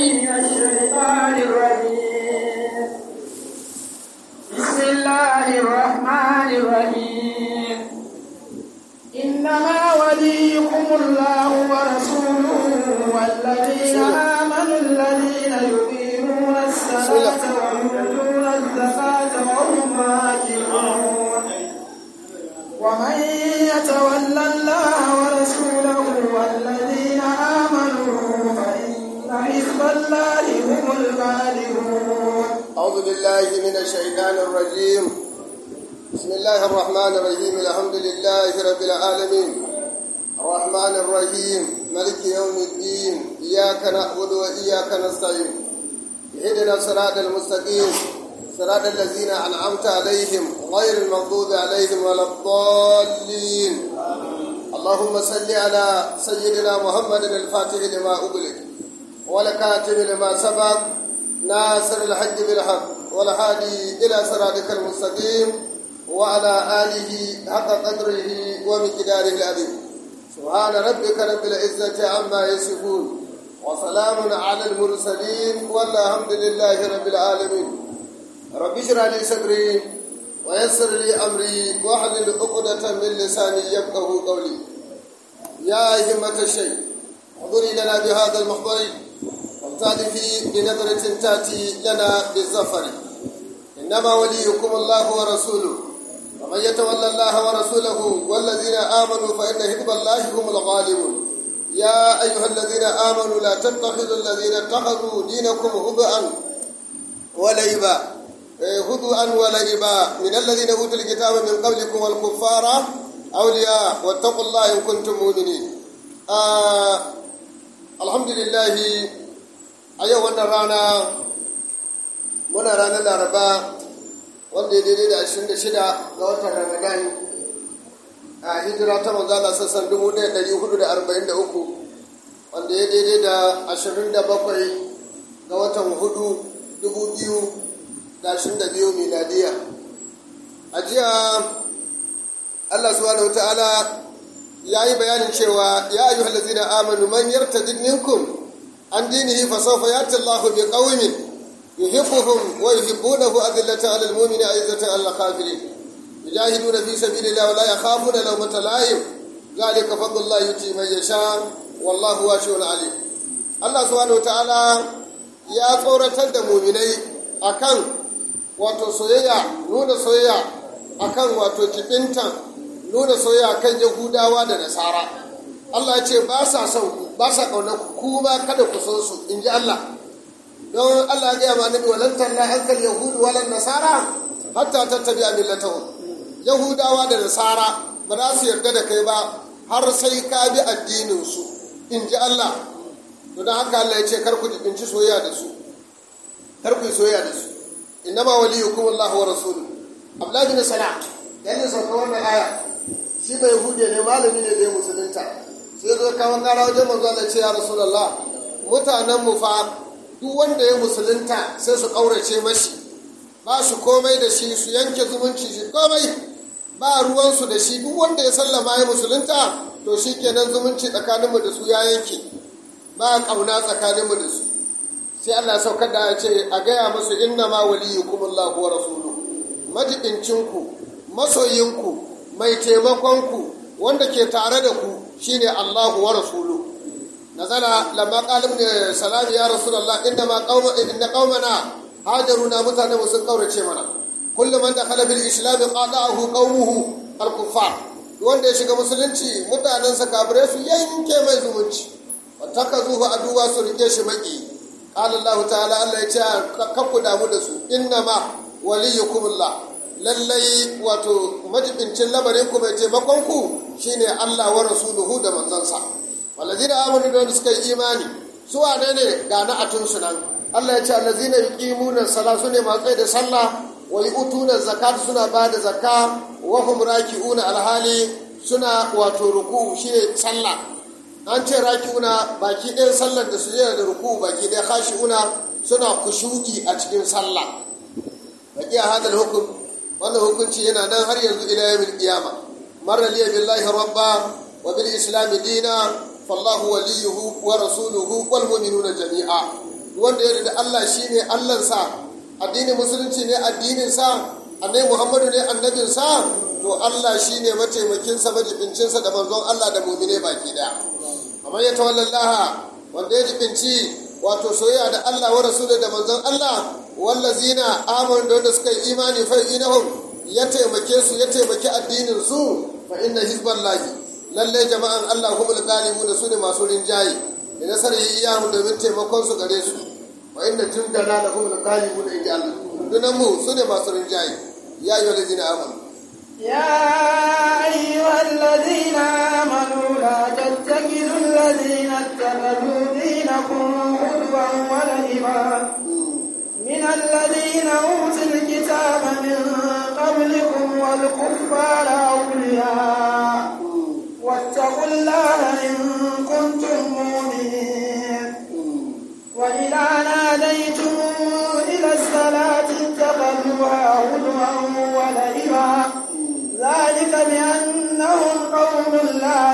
من الشيطان الرجيم بسم الله الرحمن الرحيم إنما وليكم الله ورسوله والذين آمنوا الذين يقيمون الصلاة ويؤتون الزكاة وهم راكعون ومن يتولى الله ورسوله والذين آمنوا فإن حزب الله هم الغالبون أعوذ بالله من الشيطان الرجيم بسم الله الرحمن الرحيم الحمد لله رب العالمين الرحمن الرحيم ملك يوم الدين إياك نعبد وإياك نستعين اهدنا الصراط المستقيم صراط الذين أنعمت عليهم غير المغضوب عليهم ولا الضالين اللهم صل على سيدنا محمد الفاتح لما أغلق والكاتب لما سبق ناصر الحج بالحق والهادي إلى صراطك المستقيم وعلى آله حق قدره ومقداره العظيم سبحان ربك رب العزة عما يصفون وسلام على المرسلين والحمد لله رب العالمين رب اشرح لي صدري ويسر لي أمري واحلل عقدة من لساني يفقه قولي يا همة الشيء احضري لنا بهذا المحضر وابتعدي بنظرة تأتي لنا بالظفر إنما وليكم الله ورسوله ومن يتولى الله ورسوله والذين آمنوا فإن حزب الله هم الغالبون يا أيها الذين آمنوا لا تتخذوا الذين اتخذوا دينكم هزءا ولعبا هزءا ولعبا من الذين أوتوا الكتاب من قبلكم والكفار أولياء واتقوا الله إن كنتم مؤمنين آه الحمد لله أيها الرانا muna ranar laraba wanda ya daidai da 26 ga watan ramadan a hijira ta manzala sassan 1443 wanda ya daidai da 27 ga watan hudu 2022 miladiya a jiya allah subhanahu ta'ala ya yi bayanin cewa ya ayyuhal ladzina amanu man yartadid minkum an dinihi fa sawfa yati Allahu bi qaumin يحبهم ويحبونه أذلة على المؤمن أعزة على الكافرين يجاهدون في سبيل الله ولا يخافون لومة لائم ذلك فضل الله يؤتي من يشاء والله واسع عليم الله سبحانه وتعالى ya tsoratar da muminai akan wato soyayya nuna soyayya akan wato kibintan nuna soyayya kan yahudawa da nasara Allah ya ce ba sa son ku ba sa kaunar ku kuma kada ku so su in ji Allah don Allah ya gaya ma annabi walan talla hankal yahudu walan nasara hatta tattabi'a millatahum yahudawa da nasara ba za su yarda da kai ba har sai ka bi addinin su in ji Allah to don haka Allah ya ce kar ku jibinci soyayya da su kar ku yi soyayya da su innama waliyukum Allah wa rasuluhu Abdullahi bin Salam yana sauka wannan aya shi bai yahudiya ne malami ne da ya musulunta sai zo kawo kara wajen manzo Allah ce ya rasulullah mutanen mu fa duk wanda ya musulunta sai su ƙaurace mashi ba su komai da shi su yanke zumunci shi komai ba ruwansu da shi duk wanda ya sallama ya musulunta to shi kenan zumunci tsakaninmu da su ya yanke ba ƙauna tsakaninmu da su sai Allah saukar da ya ce a gaya musu inna ma waliyukum Allahu wa rasuluhu majibincinku masoyinku mai taimakonku wanda ke tare da ku shine Allahu wa rasuluhu نزل لما قال ابن سلام يا رسول الله انما قوم ان قومنا هاجرنا متنا مسن قورce mana كل من دخل في الاسلام قاطعه قومه الكفار wanda ya shiga musulunci mutanensa kafirai su yanke mai zumunci wataka zuhu aduwa su rike shi maki qala Allah ta'ala Allah ya ce kakku damu da su inna ma waliyukumullah lallai wato majibincin lamarin ku mai taimakon ku shine Allah wa rasuluhu da manzansa walazina amanu da suka yi imani su wane ne ga na atunsu nan Allah ya ce allazina yuqimuna sala su ne masu da sallah wa yu'tuna zakat suna ba da zakka wa hum raki'una alhali suna wato ruku shine sallah an ce raki'una baki ɗayan sallar da su da ruku baki ɗaya khashi'una suna kushu'i a cikin sallah baki a hadal hukum wannan hukunci yana nan har yanzu ila yawmil qiyama marra liya billahi rabba wa bil islam dina fallahu waliyuhu wa rasuluhu wal mu'minuna jami'a wanda ya da Allah shine Allahnsa addinin musulunci ne addinin sa annabi Muhammadu ne annabin sa to Allah shine mataimakin sa majibincin sa da manzon Allah da mu'mine baki daya amma ya tawallallaha wanda ya jibinci wato soyayya da Allah wa rasulun da manzon Allah wallazina amanu da wanda suka yi imani fa inahum ya taimake su ya taimaki addinin su fa inna hizballahi lalle jama'an Allah humul ghalibun su ne masu rinjaye da nasarar iyamu domin taimakon su gare su wa inna jundana la humul ghalibun inji Allah dunan mu su ne masu rinjaye ya ayyuhal ladina amanu يا أيها الذين آمنوا لا تتخذوا الذين اتخذوا دينكم هزوا ولعبا من الذين أوتوا الكتاب من قبلكم والكفار أولياء واتقوا الله إن كنتم مؤمنين وإذا ناديتم إلى الصلاة اتخذوها هزوا ولعبا ذلك بأنهم قوم لا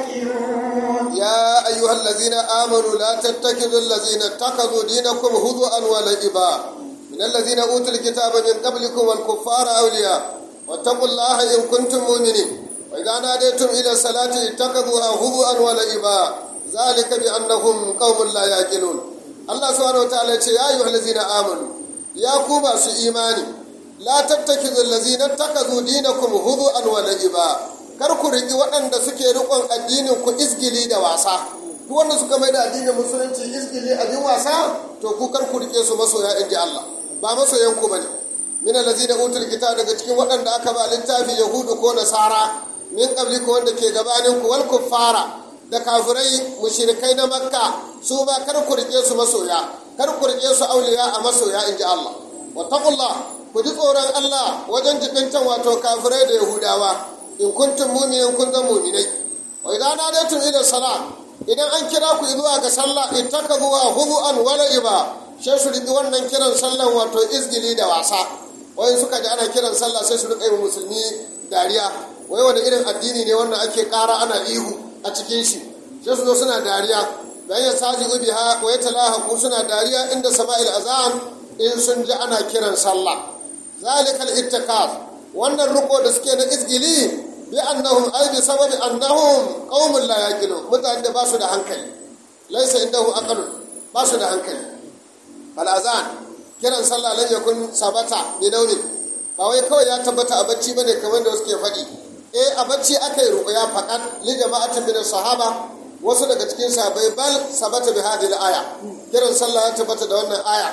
يعقلون يا أيها الذين آمنوا لا تتخذوا الذين اتخذوا دينكم هزوا ولعبا من الذين أوتوا الكتاب من قبلكم والكفار أولياء واتقوا الله إن كنتم مؤمنين وإذا ناديتم إلى الصلاة اتخذوها هزوا ولعبا ذلك بأنهم قوم لا يعقلون الله سبحانه وتعالى يا أيها الذين آمنوا يا كوبا في إيماني la tattakizu allazina takazu dinakum hudu'an wa la'iba kar ku riki waɗanda suke riƙon addinin ku isgili da wasa duk wanda suka mai da addinin musulunci isgili abin wasa to ku kar ku rike su masoya in ji Allah ba masoyan ku bane min allazina utul kitab daga cikin waɗanda aka ba littafi yahudu ko nasara min qabliku wanda ke gabanin ku wal kuffara da kafirai mushrikai na makka su ba kar ku rike su masoya kar ku rike su auliya a masoya in ji Allah wattaqullah ku ji tsoron Allah wajen jibintan wato kafirai da Yahudawa in kuntum mu'minin kun zan mu'minai wa idan nadaitum ila sala idan an kira ku zuwa ga sallah ittakazuwa hubu'an wala iba sai su riki wannan kiran sallan wato izgili da wasa wai suka ji ana kiran sallah sai su rika yi musulmi dariya wai wani irin addini ne wannan ake ƙara ana ihu a cikin shi sai su zo suna dariya bayan ya saji ubiha wa ya talaha suna dariya inda sama'il azan in sun ji ana kiran sallah zalikal ittikaz wannan ruko da suke na izgili bi annahum ay bi sababi annahum qaumun la yaqilun mutane da ba su da hankali laysa indahu aqlun ba su da hankali fal azan kiran sallah lan yakun sabata bi naumin ba wai kawai ya tabbata a bacci bane kamar da suke faɗi eh a bacci aka yi ruqya faqat li jama'atin min sahaba wasu daga cikin sahabbai bal sabata bi hadhihi aya kiran sallah ya tabbata da wannan aya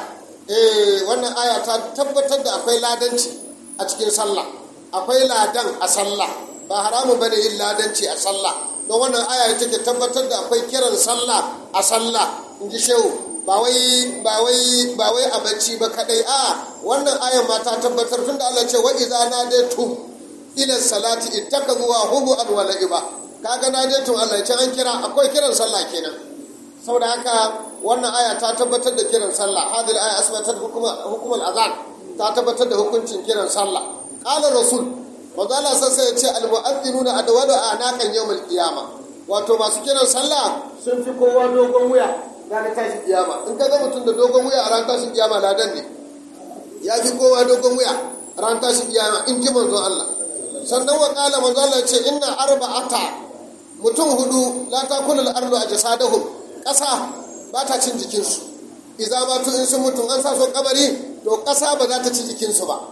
eh wannan aya ta tabbatar da akwai ladanci a cikin sallah akwai ladan a sallah ba haramun bane yin ladanci a sallah don wannan aya take tabbatar da akwai kiran sallah a sallah in ji shehu ba wai ba wai ba wai a bacci ba kadai a wannan ayan ma ta tabbatar tunda Allah ce wa idza nadaytum ila salati ittakazuwa hubu an wala iba kaga nadaytum Allah ya ce an kira akwai kiran sallah kenan saboda haka wannan aya ta tabbatar da kiran sallah hadil aya asbatat hukumar azan ta tabbatar da hukuncin kiran sallah qala rasul manzo Allah sai ya ce al mu'adhdhinuna adwalu anaqan yawmal qiyama wato masu kiran sallah sun fi kowa dogon wuya ranar tashin kiyama in ka ga mutum da dogon wuya a ran tashin kiyama ladan ne ya fi kowa dogon wuya a ran tashin kiyama in ji manzo Allah sannan wa qala manzo Allah ya ce inna arba'ata mutum hudu la takulul ardu ajsadahum ƙasa ba ta cin jikinsu iza ba tu in sun mutum an sa su kabari to ƙasa ba za ta ci jikinsu ba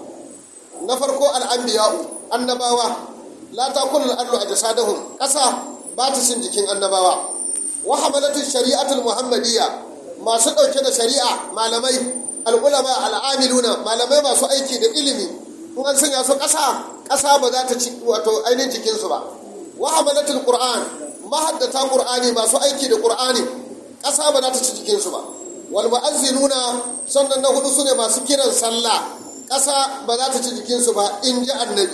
na farko al'ambiya'u annabawa la ta kullu al'ardu a jasadahum ƙasa ba ta cin jikin annabawa wa hamalatu shari'atul muhammadiyya masu ɗauke da shari'a malamai al'ulama al'amiluna malamai masu aiki da ilimi in an sanya su ƙasa ƙasa ba za ta ci wato ainihin jikinsu ba wa hamalatul qur'an mahaddata qur'ani masu aiki da qur'ani ƙasa ba za ta ci jikinsu ba wal mu'azzinuna sannan na hudu sune masu kiran sallah ƙasa ba za ta ci jikinsu ba in ji annabi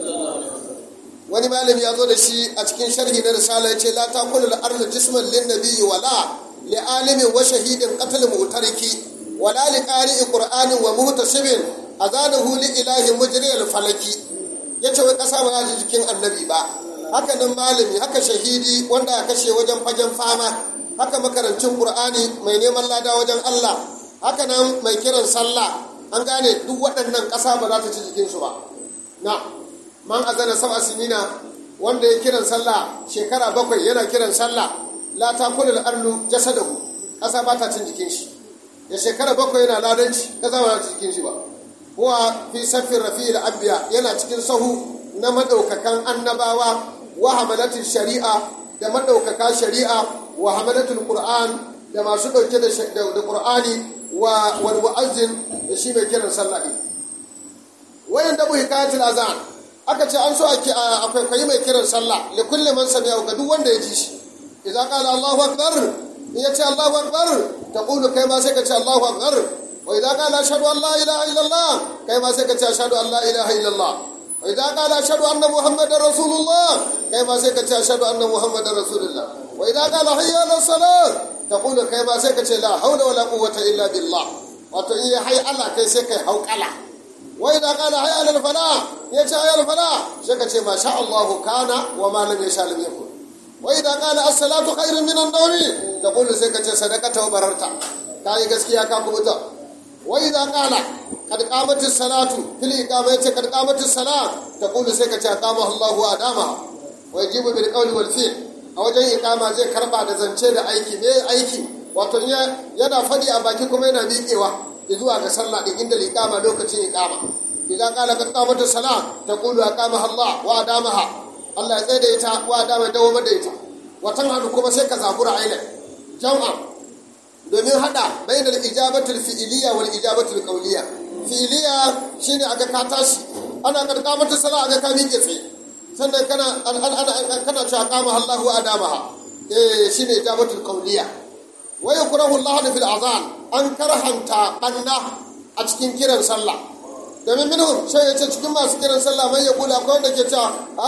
wani malami ya zo da shi a cikin sharhi na risala ya ce la takulu al-ardu jisman lin nabiyyi wala li alimin wa shahidin qatl mu'tariki wala li qari'i qur'anin wa muhtasibin azanahu li ilahi mujri al-falaki yace wai ƙasa ba za ta ci jikin annabi ba haka nan malami haka shahidi wanda ya kashe wajen fagen fama haka makarancin qur'ani mai neman lada wajen Allah haka nan mai kiran sallah an gane duk waɗannan ƙasa ba za ta ci jikinsu ba na man azana sab'a sinina wanda ya kiran sallah shekara bakwai yana kiran sallah la takulu al-ardu jasadahu ƙasa ba ta cin jikin shi ya shekara bakwai yana ladanci ƙasa ba ta jikin shi ba huwa fi saffin rafi'il anbiya yana cikin sahu na madaukakan annabawa wa hamalatul shari'a da madaukaka shari'a wa hamalatul qur'an da masu dauke da da qur'ani wa wal mu'azzin da shi mai kiran sallah din wayan da hikayatul azan aka ce an so akwai kwayi mai kiran sallah li kulli man sami'a ga duk wanda ya ji shi idza qala allahu akbar in ya ce allahu akbar taqulu kai ma sai ka ce allahu akbar wa idza qala ashhadu an la ilaha illallah kai ma sai ka ce ashhadu an la ilaha illallah wa idza qala ashhadu anna muhammadar rasulullah kai ma sai ka ce ashhadu anna muhammadar rasulullah wa idza qala hayya ala salat taqulu kai ma sai ka ce la hawla wala quwwata illa billah wato in ya hayya Allah kai sai kai hauƙala wa idza qala hayya ala falah ya ce hayya ala falah sai ka ce ma sha Allah kana wa ma lam yasha lam yakun wa idza qala as-salatu khairun min an-nawmi taqulu sai ka ce sadaqata wa bararta kai gaskiya ka kubuta وإذا قال قد قامت الصلاة في الإقامة قد قامت الصلاة تقول سيكا أقامها الله وأدامها ويجيب بالقول والفعل أو جاي إقامة زي كربا da zance da aiki me aiki wato yana fadi a baki kuma yana miƙewa zuwa ga sallah din inda iqama lokacin iqama idan qala qad qamat as-salat taqulu aqamaha Allah wa adamaha Allah ya tsaye da ita wa adama dawo da ita watan hadu kuma sai ka zabura aina jam'a domin hada bainal ijabatul fi'iliya wal ijabatul qawliya fi'iliya shine aga ka tashi ana karka mata sala aga ka miƙe tsaye sannan kana kana cewa qama Allahu adamaha eh shine ijabatul qawliya wa yukrahu Allah fil azan an karhanta banna a cikin kiran sallah domin minhum sai yace cikin masu kiran sallah mai yaqula akwai wanda ke cewa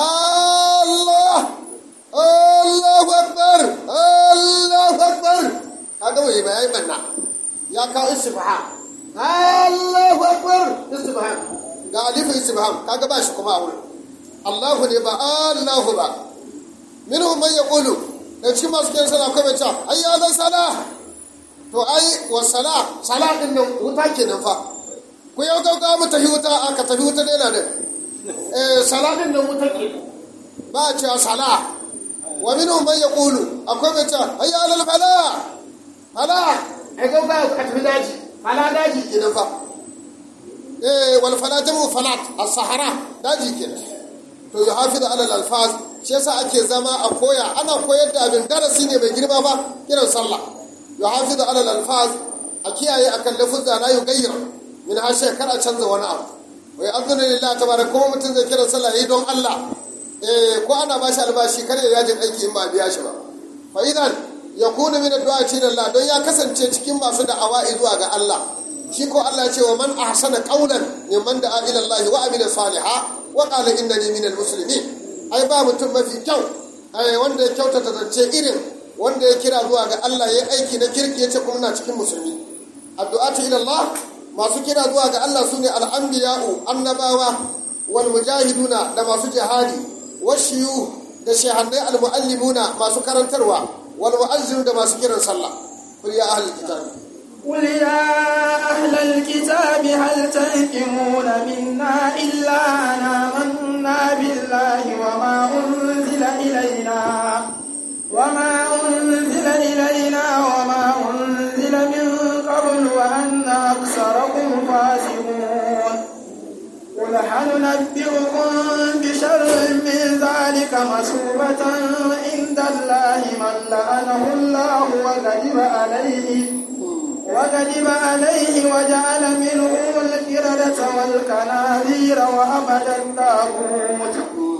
Allah Allahu akbar Allahu akbar kaga bai ba yayi banna ya kawo istifham Allahu akbar istifham ga alif istifham kaga ba shi kuma a wurin Allahu ne ba Allahu ba minhum man yaqulu da cikin masu kiran sallah akwai mai cewa ayya ala sala to ai wa sala sala din nan wuta kenan fa ku yau gauga mu tafi wuta aka tafi wuta ne na nan eh sala din nan wuta ke ba a cewa sala wa minhum man yaqulu akwai mai cewa ayya ala falah fala ai ga ba ka tafi daji fala daji kenan fa eh wal fala jamu falat as-sahara daji kenan to ya hafiz ala al-alfaz shi yasa ake zama a koya ana koyar da abin darasi ne mai girma ba kiran sallah ya hafiz ala al-alfaz a kiyaye akan lafuzza la yugayyir min ha kar a canza wani abu wai azuna lillahi tabaraka kuma mutum zai kiran sallah yayi don Allah eh ko ana bashi albashi kar ya yajin aiki in ba biya shi ba fa idan ya kuna min addu'a ce da Allah don ya kasance cikin masu da'awa zuwa ga Allah shi ko Allah ya ce wa man ahsana qawlan mimman da'a ila Allah wa amila saliha wa qala innani minal muslimin ai ba mutum mafi kyau ai wanda ya kyautata zance irin wanda ya kira zuwa ga Allah ya aiki na kirki ya ce kuma na cikin musulmi addu'atu ila Allah masu kira zuwa ga Allah sune al-anbiya'u annabawa wal mujahiduna da masu jihadi washiyu da shehannai al-muallimuna masu karantarwa والمؤذن ده ما سكر صلى قل يا أهل الكتاب قل يا أهل الكتاب هل تنكمون منا إلا أن آمنا بالله وما أنزل إلينا وما أنزل إلينا وما أنزل من قبل وأن أكثركم فاسقون قل هل ننبئكم بشر من ذلك مثوبة عند الله من لعنه الله وغضب عليه وغضب عليه وجعل منهم القردة والكناذير وأبد الطاغوت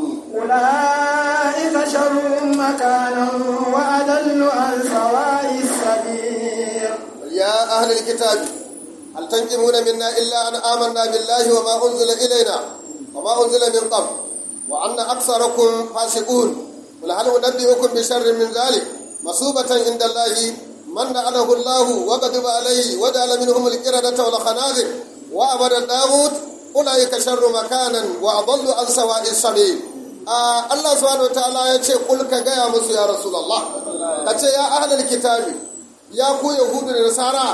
أولئك شر مكانا وأضل عن سواء السبيل يا أهل الكتاب هل تنقمون منا إلا أن آمنا بالله وما أنزل إلينا وما أنزل من قبل وأن أكثركم فاسقون قل هل أنبئكم بشر من ذلك مصوبة عند الله من لعنه الله وغضب عليه وجعل منهم القردة والخنازير وأبد الطاغوت أولئك شر مكانا وأضل عن سواء السبيل آه الله سبحانه وتعالى يقول قل كجاء موسى يا رسول الله كتي يا أهل الكتاب يا كو يهود النصارى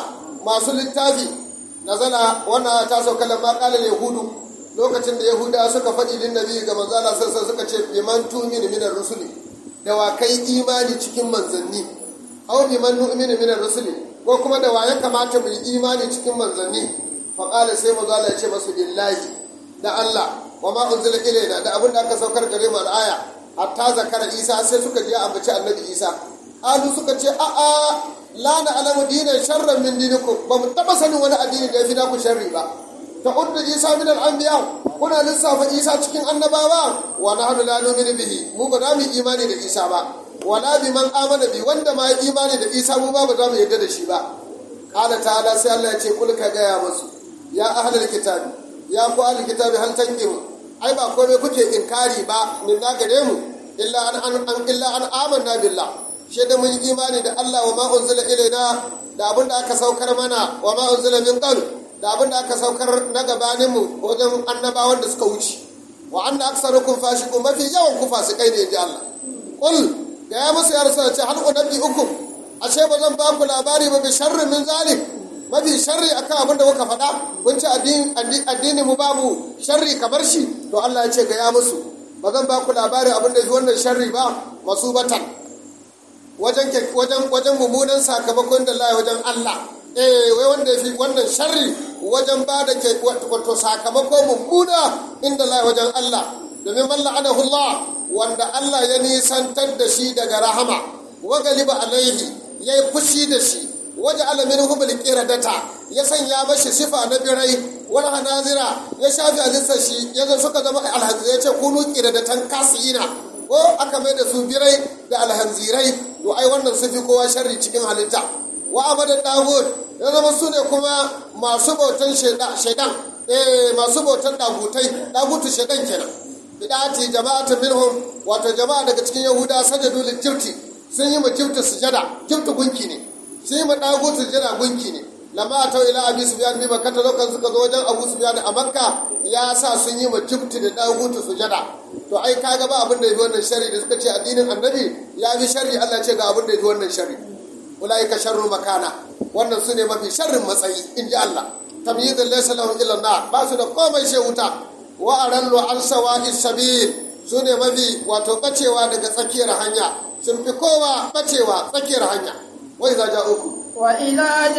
masu littafi nazala wannan ta sauka lamma qala yahudu lokacin da yahuda suka faɗi lin nabi ga manzo Allah sai suka ce biman tu'minu minar rusuli da wa kai imani cikin manzanni aw biman nu'minu minar rusuli ko kuma da wa ya kamata mu yi imani cikin manzanni fa qala sai manzo Allah ya ce masu billahi da Allah wa ma unzila ilaina da abin da aka saukar gare mu al'aya hatta zakara Isa sai suka je ambaci annabi Isa alu suka ce a a la na alamu dinan sharran min dinikum ba mu taba sanin wani addini da ya fi naku sharri ba ta udda isa min al-anbiya kuna lissafa isa cikin annabawa wa nahnu la nu'minu bihi mu ba za mu imani da isa ba wala bi man amana bi wanda ma imani da isa mu ba ba za mu yarda da shi ba qala ta'ala sai Allah ya ce kul ka gaya musu ya ahlul kitabi ya ku ahlul kitabi hal tanqimu ai ba komai kuke inkari ba min na gare mu illa an an illa an amanna billah shi da mun imani da Allah wa ma unzila ilaina da abin da aka saukar mana wa ma unzila min qabl da abin da aka saukar na gabanin mu wajen annabawan da suka wuce wa anna aksarukum fasiqun mafi yawan ku fasikai ne inji Allah qul da ya musu ya rasul ce hal unabbi ukum ashe ba zan ba ku labari ba bi sharri min zalim mafi sharri akan abin da kuka faɗa kun ce addini mu babu sharri kamar shi to Allah ya ce ga ya musu ba zan ba ku labarin abin da fi wannan sharri ba masubatan wajen wajen wajen mummunan sakamakon da Allah wajen Allah eh wai wanda yafi wannan sharri wajen ba da ke wato sakamako mummuna inda Allah wajen Allah domin man la'anahu Allah wanda Allah ya nisantar da shi daga rahama wa galiba alaihi yayi fushi da shi waje alamin hubul qiradata ya sanya mashi sifa na birai wani hanazira ya shafi alisar shi ya suka zama alhanzir ya ce kunu qiradatan kasina ko aka mai da su birai da alhanzirai to ai wannan sun fi kowa sharri cikin halitta wa abadan dawud ya zama su ne kuma masu bautan shaidan eh masu bautan dagutai dagutu shaidan kenan bidati jama'atun minhum wato jama'a daga cikin yahuda sajadu lil jibti sun yi ma jibti sujada jibti gunki ne sun yi ma dagutu sujada gunki ne lamma ta ila abi sufyan bi makka lokacin suka zo wajen abu sufyan a makka ya sa sun yi ma jibti da dagutu sujada to ai kaga ba abin da yafi wannan shari da suka ce addinin annabi ya fi shari Allah ce ga abin da yafi wannan shari ulaika sharru makana wannan su ne mafi sharrin matsayi in ji Allah tamyidun laysa lahum illa nar ba su da komai sai wuta wa arallu an sawa'i sabil su ne mafi wato bacewa daga tsakiyar hanya sun fi kowa bacewa tsakiyar hanya wa idza ja'ukum وإذا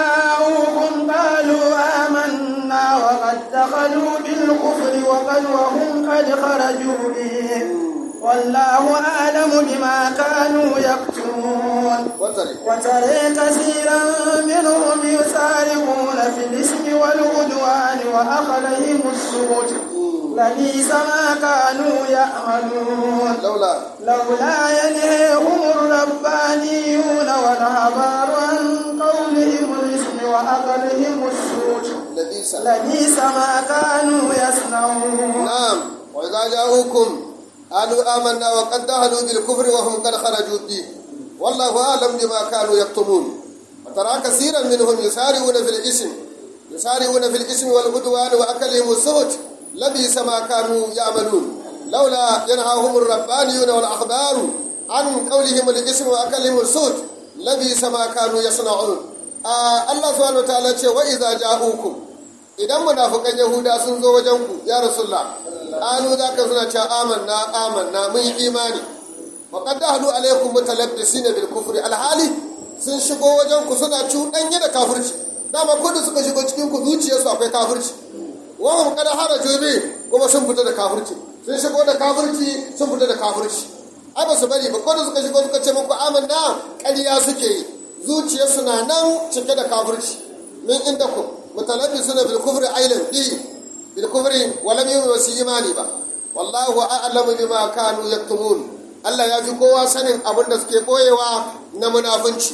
جاءوكم قالوا آمنا وقد دخلوا بالكفر وقد وهم قد خرجوا به والله أعلم بما كانوا يكتمون وترى كثيرا منهم يسارعون في الإثم والعدوان وأخذهم السبت لبئس ما كانوا يعملون لولا لولا ينهيهم الربانيون والأحبار عن قولهم الإثم وأكلهم السوت لبئس لبئس ما كانوا يصنعون نعم وإذا جاءوكم قالوا آمنا وقد دخلوا بالكفر وهم قد خرجوا به والله أعلم بما كانوا يكتمون وترى كثيرا منهم يسارعون في الإثم يسارعون في الإثم والعدوان وأكلهم السهت لبئس ما كانوا يعملون لولا ينهاهم الربانيون والأخبار عن قولهم الإثم وأكلهم السهت لبئس ما كانوا يصنعون آه الله سبحانه وتعالى وإذا جاءوكم idan munafukan yahuda sun zo wajen ku ya rasulullah anu za ka suna cewa amanna amanna mun yi imani wa qad dahlu alaykum mutalabbisina bil kufri alhali sun shigo wajen ku suna cuɗanye da kafirci dama ko da suka shigo cikin ku zuciyarsu akwai kafirci wa hum qad haraju bi kuma sun fita da kafirci sun shigo da kafirci sun fita da kafirci ai ba su bari ba ko da suka shigo suka ce muku amanna ƙarya suke yi zuciyarsu na nan cike da kafirci min inda ku متلبسون بالكفر أيضا به بالكفر ولم يؤمنوا في إيماني با والله أعلم بما كانوا يكتمون Allah ya fi kowa sanin abin da suke ɓoyewa na munafunci.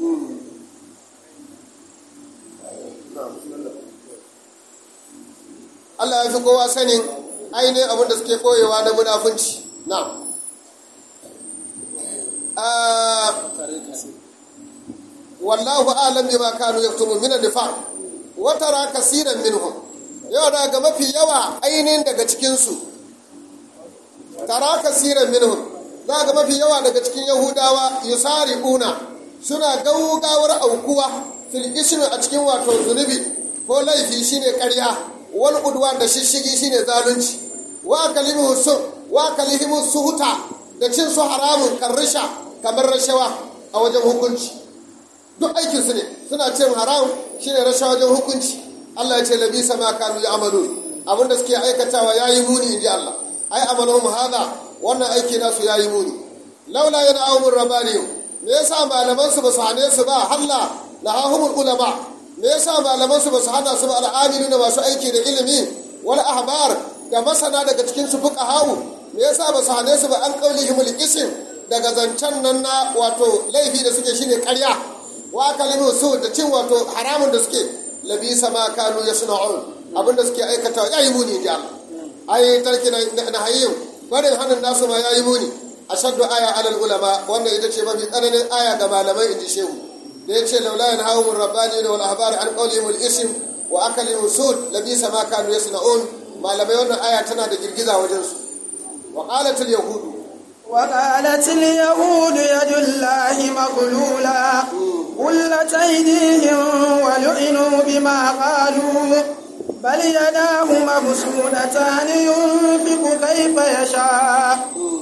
Allah ya fi kowa sanin ainihin abin da suke ɓoyewa na munafunci. Na. Wallahu a'lam bima kanu yaktumun min an-nifaq watara kasiran minhum yau da ga mafi yawa ainihin daga cikinsu tara kasiran minhum za ga mafi yawa daga cikin yahudawa yusari una suna gaugawar aukuwa fil ismi a cikin wato zunubi ko laifi shine ƙarya wal udwan da shishigi shine zalunci wa kalimu su wa kalimu suhuta da cin su haramun karrisha kamar rashawa a wajen hukunci duk aikin su ne suna cin haram shine rashawa wajen hukunci Allah ya ce labisa ma kanu ya'malun abinda suke aikatawa yayi muni inji Allah ai amaluhum hadha wannan aiki nasu yayi muni laula yana awmur rabbaniyu me yasa malaman su basu hane su ba halla na hahumul ulama me yasa malaman su basu hana su ba al'amilu da masu aiki da ilimi wal ahbar da masana daga cikin su fuqahau me yasa basu hane su ba an qaulihimul ism daga zancen nan na wato laifi da suke shine ƙarya wa kalimu su da cin wato haramun da suke labisa ma kanu yasna'un abinda suke aikata yayi muni ja ai tarki na hayyin barin hannun nasu ma yayi muni ashaddu aya alal ulama wannan ita ce mafi tsananin aya ga malamai inji shehu da ya ce laula yan hawo rabbani wal ahbar an qawlihim al ism wa akalihim sud labisa ma kanu yasna'un malamai wannan aya tana da girgiza wajen su wa qalat al yahud وقالت اليهود يد الله مغلولة غلت أيديهم ولعنوا بما قالوا بل يداه مبسوطتان ينفق كيف يشاء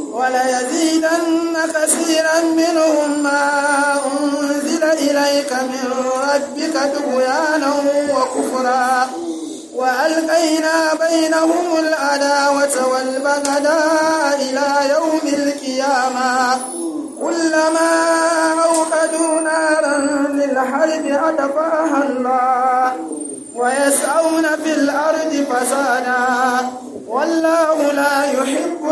وليزيدن كثيرا منهم ما أنزل إليك من ربك طغيانا وكفرا وألقينا بينهم العداوة والبغضاء إلى يوم القيامة كلما أوقدوا نارا للحرب أطفأها الله ويسعون في الأرض فسادا والله لا يحب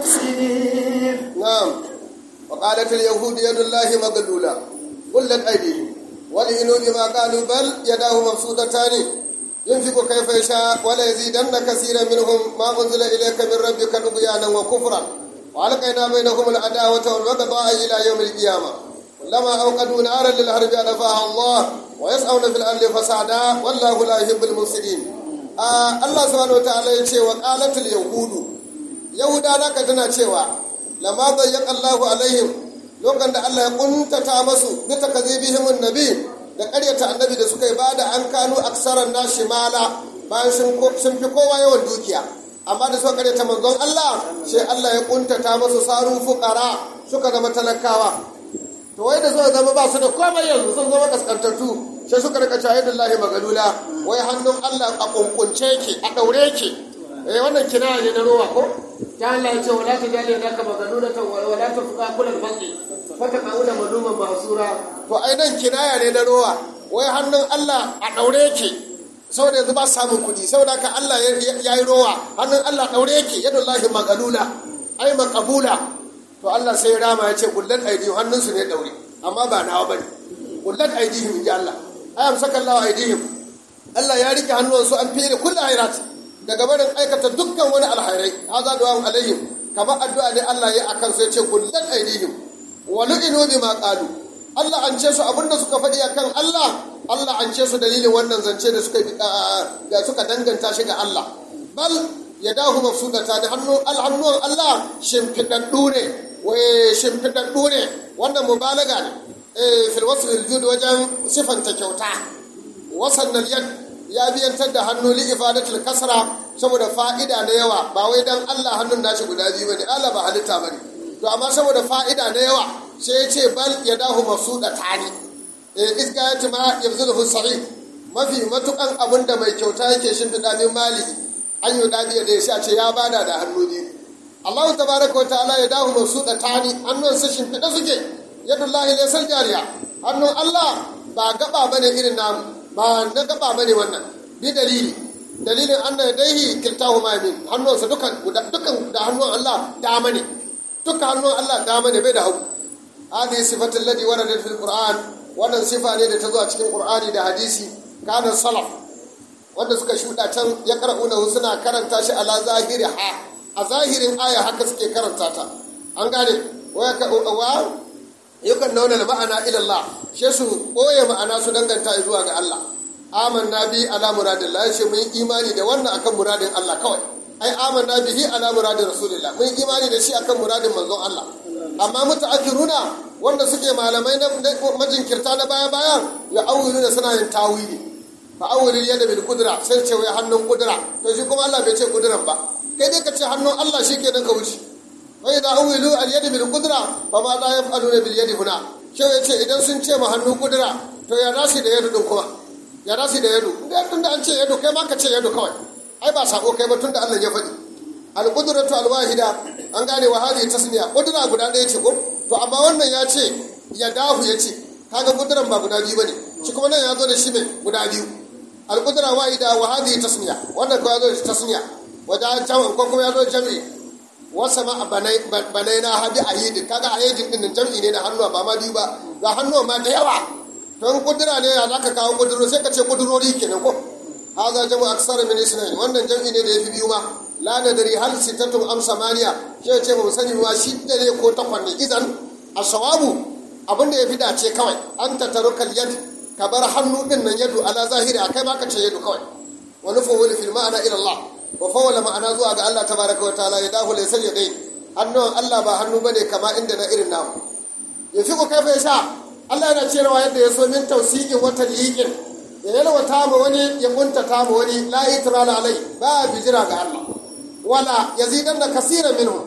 المفسدين نعم وقالت اليهود يد الله مغلولة قلت أيديهم ولئنوا بما قالوا بل يداه مبسوطتان ينفق كيف يشاء ولا يزيدن كثيرا منهم ما أنزل إليك من ربك طغيانا وكفرا وألقينا بينهم العداوة والبغضاء إلى يوم القيامة كلما أوقدوا نارا للحرب أطفاها الله ويسعون في الأرض فسادا والله لا يحب المفسدين آه الله سبحانه وتعالى يقول وقالت اليهود يهودا نaka tana cewa lama bayyaka Allahu alaihim lokacin da Allah ya kuntata masu bi takazibihim annabi da ƙaryata annabi da suka yi bada an kanu aksaran nashi mala bayan sun fi kowa yawan dukiya amma da suka ƙaryata manzon Allah sai Allah ya kuntata masu saru fuqara suka zama talakawa to wai da suka zama ba su da komai yanzu sun zama kaskantattu sai suka rika cewa yadda Allah magalula wai hannun Allah a kunkunce ki a daure ki eh wannan kinaya ne na ruwa ko ta Allah ya ce wala ta jali da ka magalula ta wala ta fuka kullal baqi fata kauna maluman masura to ai nan kinaya ne na ruwa wai hannun Allah a daure ki saboda yanzu ba samun kuɗi saboda ka Allah ya yi rowa hannun Allah daure ki yadda Allah magalula ai makabula to Allah sai rama ya ce kullat aidihim hannunsu ne daure amma ba nawa bane kullat aidihim inji Allah ayam saka Allah aidihim Allah ya rike hannuwansu an fiye da kullu khairat daga barin aikata dukkan wani alhairai haza du'a alaihim kamar addu'a ne Allah ya akan sai ce kullat aidihim wa lu'inu bima qalu Allah an ce su abinda suka faɗi akan Allah Allah an ce su dalilin wannan zance da suka da suka danganta shi ga Allah bal yadahu mafsudata da hannu alhannuwan Allah shimfidaddu ne wai shimfiɗaɗɗu ne wannan mubalaga ne fil wasu jud wajen sifanta kyauta wasan yad ya biyantar da hannu li ifadatul kasra saboda fa'ida na yawa ba wai dan Allah hannun nashi guda biyu bane Allah ba halitta bane to amma saboda fa'ida na yawa sai ya ce bal yadahu masuda tani eh iskayat ma yabzuluhu sa'id mafi matukan abinda mai kyauta yake shimfiɗa min mali an yi dadi da sai a ce ya bada da hannu biyu Allah tabaraka wa ta'ala ya dahu masu da tani hannun sa shimfiɗa suke yadullahi laysal jariya hannun Allah ba gaba bane irin namu ba na gaba bane wannan bi dalili dalilin anna yadaihi kiltahu ma min hannun sa dukan dukan da hannun Allah dama ne duka hannun Allah dama ne bai da hagu hadhihi sifatul ladhi waradat fil qur'an wannan sifa ne da ta zo a cikin qur'ani da hadisi kana salaf wanda suka shuɗa can ya qara'una suna karanta shi ala zahiri ha a zahirin aya haka suke karanta ta an gane wa yakan nauna ma'ana ilallah shi su ɓoye ma'ana su danganta zuwa ga Allah amanna bi ala muradillah ya ce mun imani da wannan akan muradin Allah kawai ai amanna bihi ala muradin rasulillah mun imani da shi akan muradin manzon Allah amma mutaakhiruna wanda suke malamai na majinkirta na baya baya ya awwilu da suna yin tawili fa awwilil yada bil qudra sai ce wai hannun kudura to shi kuma Allah bai ce kuduran ba kai dai ka ce hannun Allah shikenan ka wuce wa idza awwilu al yada bil qudra fa ma la yaf'aluna bil yadi huna shi ya ce idan sun ce ma hannun kudura to ya rasi da yadu din kuma ya rasi da yadu da tun da an ce yadu kai ma ka ce yadu kawai ai ba sako kai ba tun da Allah ya faɗi al qudratu al wahida an gane wa hadhihi tasniya kudura guda ɗaya ce ko to amma wannan ya ce ya dahu ya ce kaga kuduran ba guda biyu bane shi kuma nan ya zo da shi mai guda biyu alƙudura wahida wa hadhihi tasmiya wannan ko ya zo da tasmiya wajen jami'in ko kuma ya zo jami'i wasa ma banai na habi ayyidin kaga ayyidin din jami'i ne na hannuwa ba ma biyu ba ga hannuwa ma da yawa don kudura ne ya zaka kawo kuduro sai ka ce kudurori kenan ko haza jamu aksara min isnain wannan jami'i ne da yafi biyu ma la nadari hal sittatum am samaniya sai ce ba mu sani ba shi da ne ko takwan ne idan asawabu abin da ya fi dace kawai an tatarukal yad ka bar hannu din nan yadu ala zahiri akai ma ka ce yadu kawai wa nufawwil fil ma'ana ila Allah wa fawwala ma'ana zuwa ga Allah tabaraka wa ta'ala ya dahu laysa yadai hannun Allah ba hannu bane kama inda na irin namu ya fi ku kai fa sha Allah yana cewa yadda ya so min tausiqin wa taliqin ya yalwata ma wani ya kuntata ma wani la itrala alai ba bijira ga Allah wala yazidanna kaseeran minhum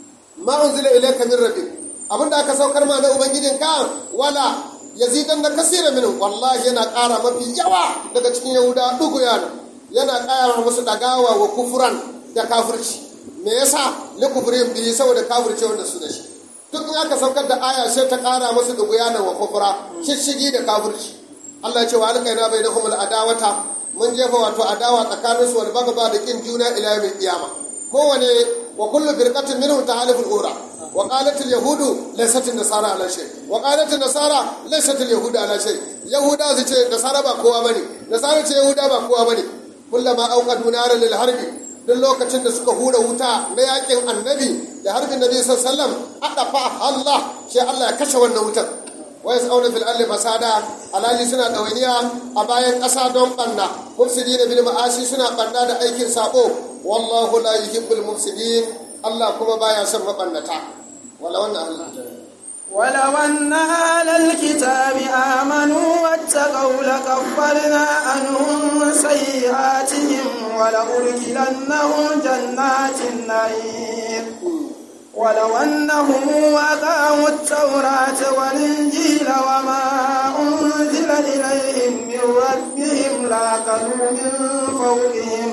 ma unzila ilayka min rabbik abinda aka saukar ma na ubangijin ka wala yazidan da kasira minin wallahi yana ƙara mafi yawa daga cikin yahuda dugu yana yana ƙara musu dagawa wa kufuran da kafirci me yasa li kufrin bi saboda kafirci wanda su da shi duk in aka saukar da aya sai ta ƙara musu dugu yana wa kufura shishigi da kafirci Allah ya ce wa alƙaina bainahum adawata mun jefa wato adawa tsakaninsu wal bagaba da kin juna ila yawmil qiyama kowane wa kullu firqatin minhum tahalifu al-ura وقالت اليهود ليست النصارى على شيء وقالت النصارى ليست اليهود على شيء يهودا su ce nasara ba kowa bane nasara ce yahuda ba kowa bane kullama auqadu naran lil harbi duk lokacin da suka hura wuta na yakin annabi da harbin nabi sallallahu alaihi wasallam adafa Allah sai Allah ya kashe wannan wutar wa yas'auna fil ardi fasada alali suna dawainiya a bayan ƙasa don banna mufsidina bil ma'asi suna banna da aikin sabo wallahu la yuhibbul mufsidin Allah kuma baya son mabannata wala wannan Allah ولو أن أهل الكتاب آمنوا واتقوا لكفرنا عنهم سيئاتهم ولأدخلنهم جنات النعيم ولو أنهم أقاموا التوراة والإنجيل وما أنزل إليهم من ربهم لأكلوا من فوقهم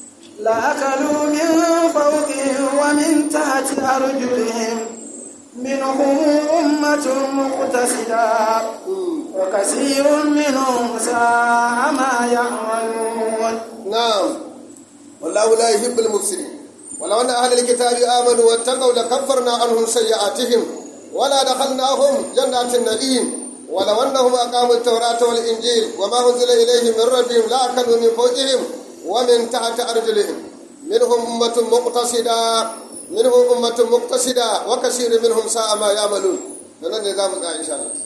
لأكلوا من فوقهم ومن تحت أرجلهم منهم أمة مقتصدة وكثير منهم ساء ما يعملون نعم والله لا يحب المفسدين ولو أن أهل الكتاب آمنوا واتقوا لكفرنا عنهم سيئاتهم ولا دخلناهم جنات النعيم ولو أنهم أقاموا التوراة والإنجيل وما أنزل إليهم من ربهم لأكلوا من فوقهم ومن تحت أرجلهم منهم أمة مقتصدة منهم أمة مقتصدة وكثير منهم ساء ما يعملون nan ne za mu ga insha Allah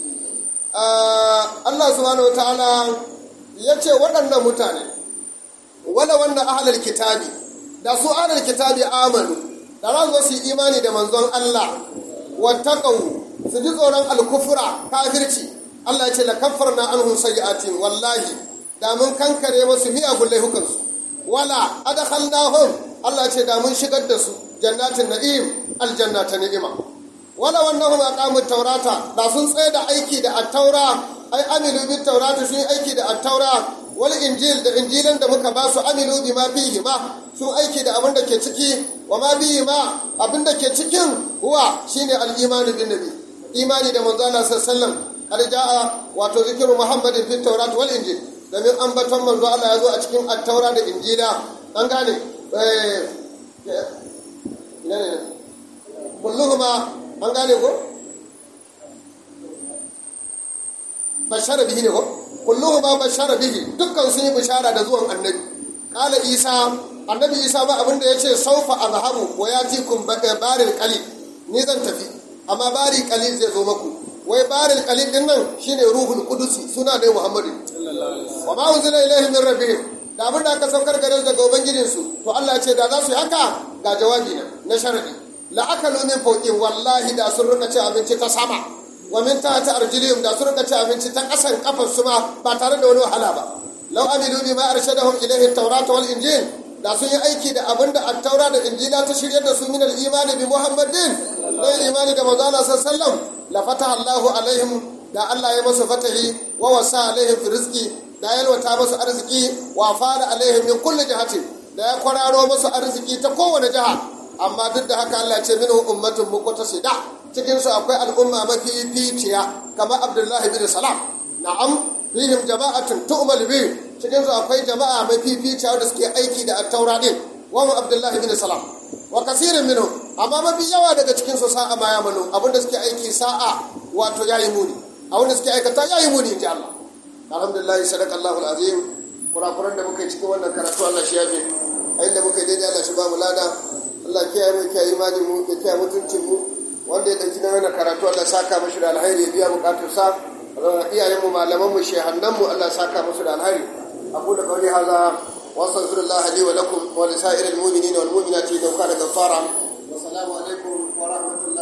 Allah subhanahu wataala ya ce waɗannan mutane wala wannan ahlul kitabi da su ahlul kitabi amanu da za su yi imani da manzon Allah wattaqau su ji tsoron alkufura kafirci Allah ya ce la kaffarna anhum sayyi'atin wallahi da mun kankare musu miyagun laifukansu wala adkhalnahum Allah ce da mun shigar da su jannatin na'im aljanna ta ni'ima wala wannahum aqamut taurata da sun tsaye da aiki da at-taura ai amilu bit taurata sun yi aiki da at-taura wal injil da injilan da muka ba su amilu bima fihi ma sun aiki da abin da ke ciki wa ma bihi ma abin da ke cikin huwa shine al-imanu bin nabi imani da manzo Allah sallallahu alaihi wasallam qad jaa wato zikru muhammadin fit taurat wal injil domin ambaton manzo Allah ya zo a cikin attaura da injila an gane kulluhuma an gane ko bashara bihi ne ko kulluhuma bashara bihi dukkan sun yi bishara da zuwan annabi kala isa annabi isa ba abin da ya ce saufa azhabu wa yatikum baril qalil ni zan tafi amma bari qalil zai zo maku wai baril qalil din nan shine ruhul qudusi suna da muhammadu wa ma unzila ilaihim min rabbihim da abin da aka saukar gare daga ubangijin su to Allah ce da za su yi haka ga jawabi na na sharadi la akalu min fawqin wallahi da sun rika ci abinci ta sama wa min tahti arjulihim da su rika ci abinci ta kasan kafar su ma ba tare da wani wahala ba law amilu bima arshadahum ilayhi at-taurat wal injil da sun yi aiki da abin da attaura da injila ta shirya da su min al-imani bi muhammadin dai imani da manzo Allah sallallahu alaihi wasallam la fataha Allahu alaihim da Allah ya masu fatahi wa wasa alaihim fi rizqi da ya yalwata masu arziki wa fara alaihim min kulli jihati da ya kwararo masu arziki ta kowane jiha amma duk da haka Allah ce minhu ummatun muqtasida cikin su akwai al'umma mafi ficiya kamar Abdullahi bin Salam na'am fihim jama'atun tu'mal bi cikin su akwai jama'a mafi ficiya da suke aiki da at-taura din wa Abdullahi bin Salam wa kasirin minhum amma mafi yawa daga cikin su sa'a ma yamalu abinda suke aiki sa'a wato yayi muni abinda suke aikata yayi muni inji Allah alhamdulillah sadaqallahu alazim kurakuran da muka yi cikin wannan karatu Allah shi yafe a inda muka yi daidai Allah shi ba mu lada Allah kiyaye mu kiyaye imani mu ya kiyaye mutuncin mu wanda ya dauki na wannan karatu Allah saka mashi da alheri ya biya bukatun sa iyayen mu malaman mu shehannan mu Allah saka musu da alheri abu da kauli haza wa astaghfirullah li wa lakum wa li sa'iril mu'minina wal mu'minati law kana ghaffara wa salamu alaikum wa rahmatullahi